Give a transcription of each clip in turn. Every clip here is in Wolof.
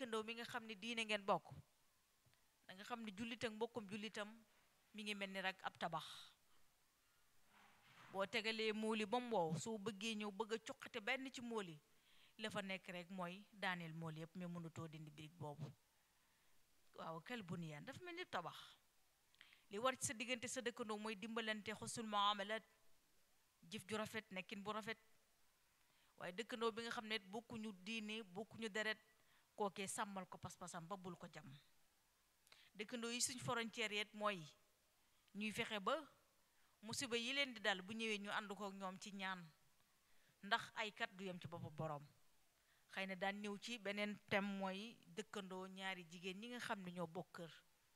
dëkkandoo mi nga xam ne diine ngeen bokk da nga xam ne jullit ak mbokkum jullitam mi ngi mel ni rek ab tabax boo tegalee mooli ba mu wow soo bëggee ñëw bëgg a cuqate benn ci mooli la fa nekk rek mooy daaneel mooli yëpp mais mënutoo dindi birig boobu waaw kel buniyaan dafa mel ni tabax li war ci sa diggante sa dëkkandoo mooy dimbalante xusul muamalat jëf ju rafet nekkin bu rafet waaye dëkkandoo bi nga xam ne bokkuñu diine bokkuñu deret kookee sàmmal ko pas-pasam ba bul ko jam dëkkandoo yi suñ frontière yet mooy ñuy fexe ba musiba yi leen di dal bu ñëwee ñu ànd ko ak ñoom ci ñaan ndax ay kat du yem ci boppu boroom xëy na daan ñëw ci beneen thème mooy dëkkandoo ñaari jigéen ñi nga xam ne ñoo bokk kër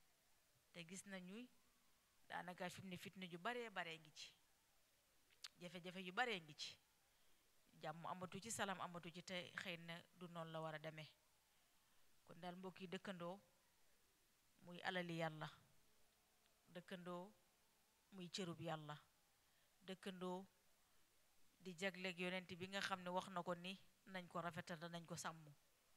te gis nañu daanaka fi mu ne fitna ju baree baree ngi ci jafe-jafe yu baree ngi ci jàmm amatu ci salaam amatu ci te xëy na du noonu la war a demee kon daal mbokk yi dëkkandoo muy alali yàlla dëkkandoo muy cërub yàlla dëkkandoo di jagleeg yonent bi nga xam ne wax na ko ni nañ ko rafetal te nañ ko sàmm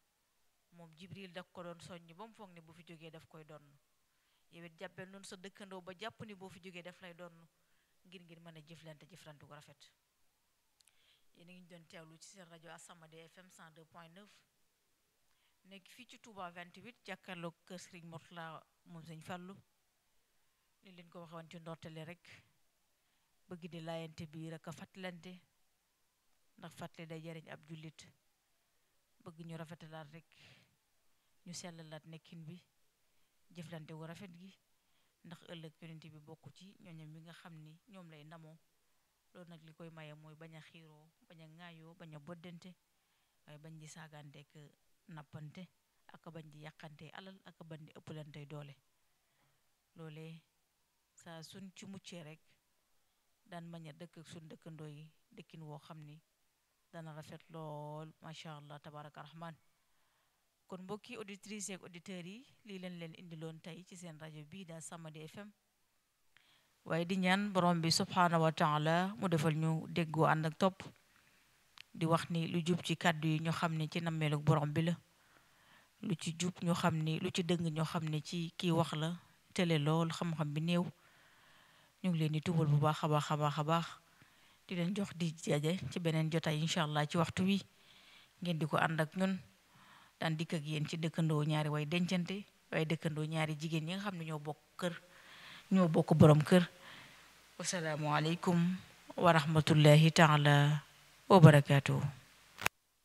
moom jibril daf ko doon soññ ba mu foog ne bu fi jógee daf koy donn yow it jàppee noonu sa dëkkandoo ba jàpp ni boo fi jógee daf lay donn ngir ngir mën a jëflante jëflante gu rafet yéen a ngi doon teewlu ci seen rajo Assamadi FM 102.9 nekk fii ci Touba 28 jàkkaarloog kër Serigne Mourtala moom Sëñ Fallu li leen ko waxoon ci ndortale rek bëgg di laayante biir ak a fàttalante ndax fàttali day jariñ ab jullit bëgg ñu rafetalaat rek ñu sellalaat nekkin bi jëflante wu rafet gi ndax ëllëg yonent bi bokk ci ñooñam mi nga xam ni ñoom lay ndamoo loolu nag li koy maye mooy bañ a xiiroo bañ a ŋaayoo bañ a boddante waaye bañ di saagaanteek nappante ak bañ di yàqante alal ak bañ di ëppalante doole loolee saa suñ ci muccee rek daan mañ a dëkk ak suñ dëkkandoo yi dëkkin woo xam ni dana rafet lool macha allah tabaraka rahman kon mbokki auditrices ak auditeurs yi lii leen leen indiloon tey ci seen rajo bii daa Assamadi FM waaye di ñaan borom bi subhaanahu wa taala mu defal ñu déggoo ànd ak topp di wax ni lu jub ci kàddu yi ñu xam ne ci nammeelug borom bi la lu ci jub ñu xam ni lu ci dëng ñoo xam ne ci kii wax la tele lool xam-xam bi néew ñu ngi leen di tubal bu baax a baax a baax a baax di leen jox di jaje ci beneen jotaay incha allah ci waxtu wi ngeen di ko ànd ak ñun daan dikk ak yéen ci dëkkandoo ñaari way dencante waaye dëkkandoo ñaari jigéen ñi nga xam ne ñoo bokk kër ñoo bokk borom kër wasalaamualeykum wa rahmatullahi taala wa barakaatuhu